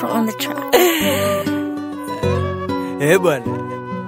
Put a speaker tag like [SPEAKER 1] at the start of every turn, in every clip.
[SPEAKER 1] Pro on the track.
[SPEAKER 2] Eh bwana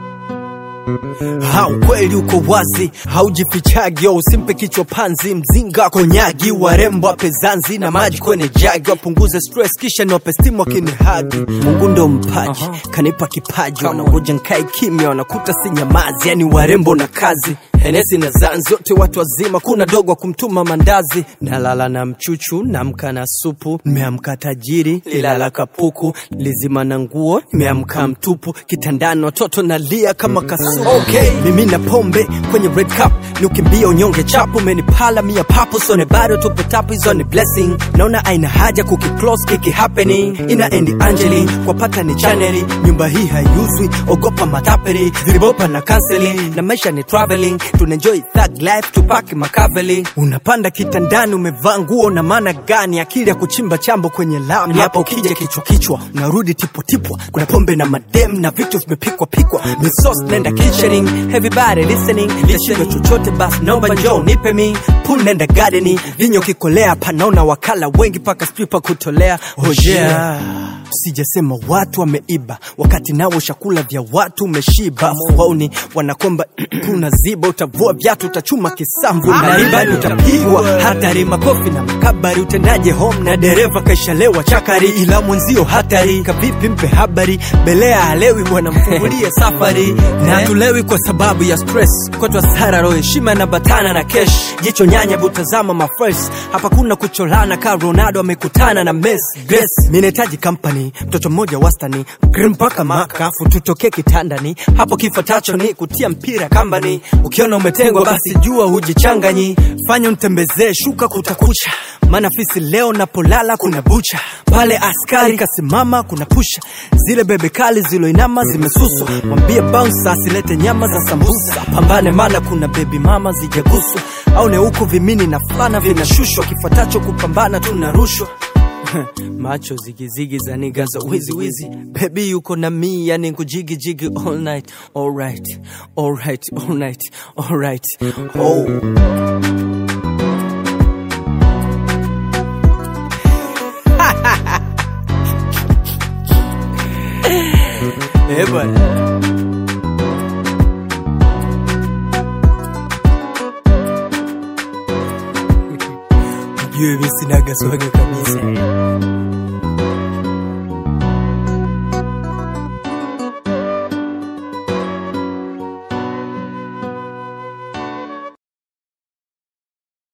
[SPEAKER 2] Ha, ukweli uko wazi, haujifichagi, usimpe kichwa panzi, mzinga konyagi, warembo wape zanzi na maji kwenye jagi, wapunguze stress kisha niwape stimu wakinihagi. Mungu ndo mpaji, kanipa kipaji, wanangoja nkae kimya, wanakuta si nyamazi, yani warembo na kazi Henesi na zanzi zote watu wazima, kuna dogo wa kumtuma mandazi. Nalala na mchuchu, namka na supu, nimeamka tajiri, lilala kapuku, lizima na nguo, nimeamka mtupu, kitandani watoto nalia kama kasuku. Okay, mimi na pombe kwenye red cup, ni ukimbia unyonge chapu, umenipala mia papo, sone bado tupo tapu, hizo ni blessing. Naona aina haja kukiclose kiki happening, ina endi Angeli kwa pata ni chaneli, nyumba hii haiuzwi, ogopa matapeli, vilibopa na counseling, na maisha ni traveling tunaenjoy thug life tupaki makaveli unapanda kitandani umevaa nguo na maana gani akili ya kuchimba chambo kwenye lami hapo ukija kichwa kichwa unarudi tipotipwa kuna pombe na madem na vitu vimepikwa pikwa misos nenda kitchening everybody listening lishindo chochote basi naomba njoo nipe mi pool nenda gardening vinyo kikolea panaona wakala wengi paka stripa kutolea hojea sijasema watu wameiba wakati nao chakula vya watu umeshiba wauni wanakomba kuna ziba utavua viatu utachuma kisambu na ribani utapigwa hatari makofi na makabari utendaje home na dereva kaishalewa chakari ila mwenzio hatari kavipi mpe habari belea halewi bwana mfungulie safari na tulewi kwa sababu ya stress kwetu hasara roho heshima na batana na kesh jicho nyanya butazama mafres hapa kuna kucholana ka ronaldo amekutana na mes grace minahitaji company mtoto mmoja wastani grim mpaka makafu tutokee kitandani hapo kifatacho ni kutia mpira kambani ukiona umetengwa basi jua hujichanganyi fanya untembezee shuka kutakucha maana fisi leo napolala kuna bucha pale askari kasimama kuna pusha zile bebe kali ziloinama zimesuswa mwambie bounce asilete nyama za sambusa pambane maana kuna bebi mama zijaguswa au ne huku vimini na fulana vinashushwa kifuatacho kupambana tunarushwa macho zigizigi za niga za wizi wizi bebi yuko na mi yani kujigi jigi all night alright alright alright alright oh Eh bwana Mjue mi sinaga swaga kabisa